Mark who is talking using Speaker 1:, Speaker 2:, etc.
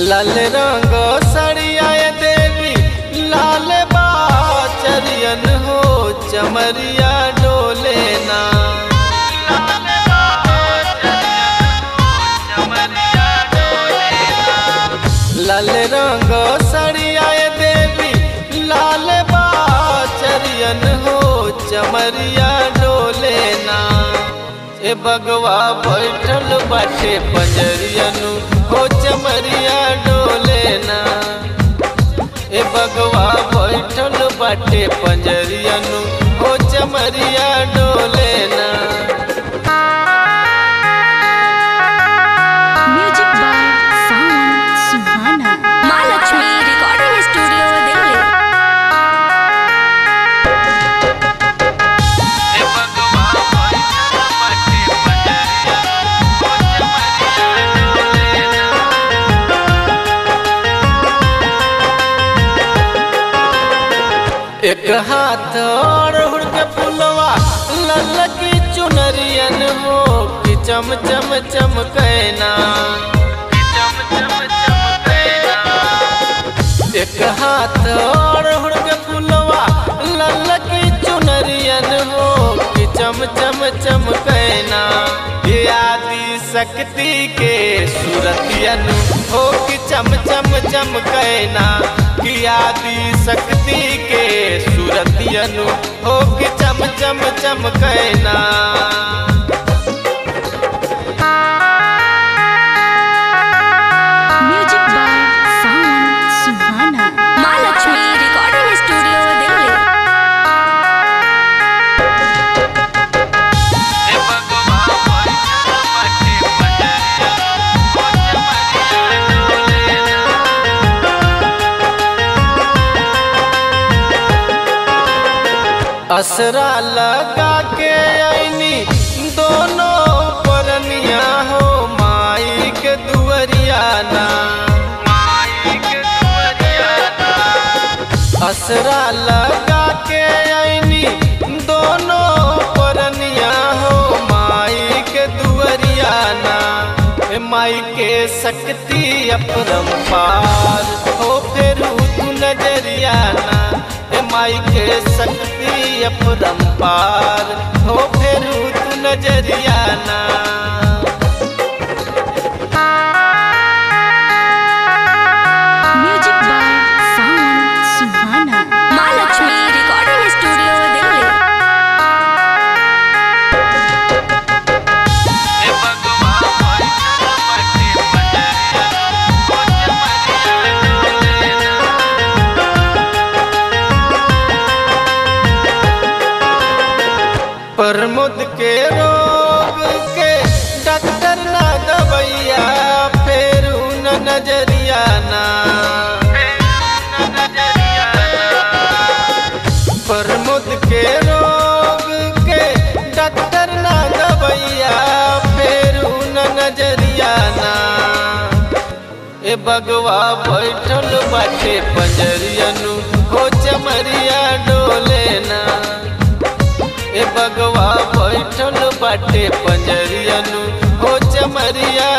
Speaker 1: लाल रंग सड़िया देवी लाल बाचरियन हो चमरिया डोले ना लाल रंग सड़िया देवी लाल बाचरियन हो चमरिया डोले ना ए बगवा बैठल बाटे पंजरियनु हो चमरिया डोले ना ए बगवा बैठल बाटे पंजरियनु हो चमरिया डोले ना
Speaker 2: music by Sawan Suhana
Speaker 3: Mahalakshmi recording studio Delhi
Speaker 1: ए बगवा बैठल बाटे पंजरियनु हो चमरिया डोले ना एक हाथ और हुड़ के फुलवा ललकी चुनरियन हो कि चम चम चमकैना चम चम चमकैना एक हाथ और हुड़ के फुलवा ललकी चुनरियन हो कि चम चम चमकैना ये आदि शक्ति के सूरतियन हो कि चम चम चमकैना कि आदि शक्ति के सूरतियन हो कि चम चम चमकैना
Speaker 2: music by Sawan Suhana
Speaker 3: Mahalakshmi recording studio Delhi
Speaker 1: ए बगवा बैठल बाटे पंजरिया हो चमरिया डोले ना असरा लगा के आईनी दोनों परनिया हो माई के दुअरिया ना माई के दुअरिया ना असरा लगा के आईनी दोनों परनिया हो माई के दुअरिया ना ए माई के शक्ति अपरंपार हो फिर तू नजरिया ना ए माई के शक्ति अपरंपार हो फिर तू नजरिया ना
Speaker 2: music by Sawan Suhana
Speaker 3: Mahalakshmi recording studio Delhi
Speaker 1: ए बगवा बैठल बाटे पंजरिया हो चमरिया डोले ना प्रमोद के रोग के डॉक्टर ना दवैया फेर न नजरिया ना प्रमोद के रोग के डॉक्टर ना दवैया फेर न नजरिया ना ए बगवा बैठल बाटे पंजरियनु हो चमरिया डोले ना ए बगवा बैठल बाटे पंजरियनु हो चमरिया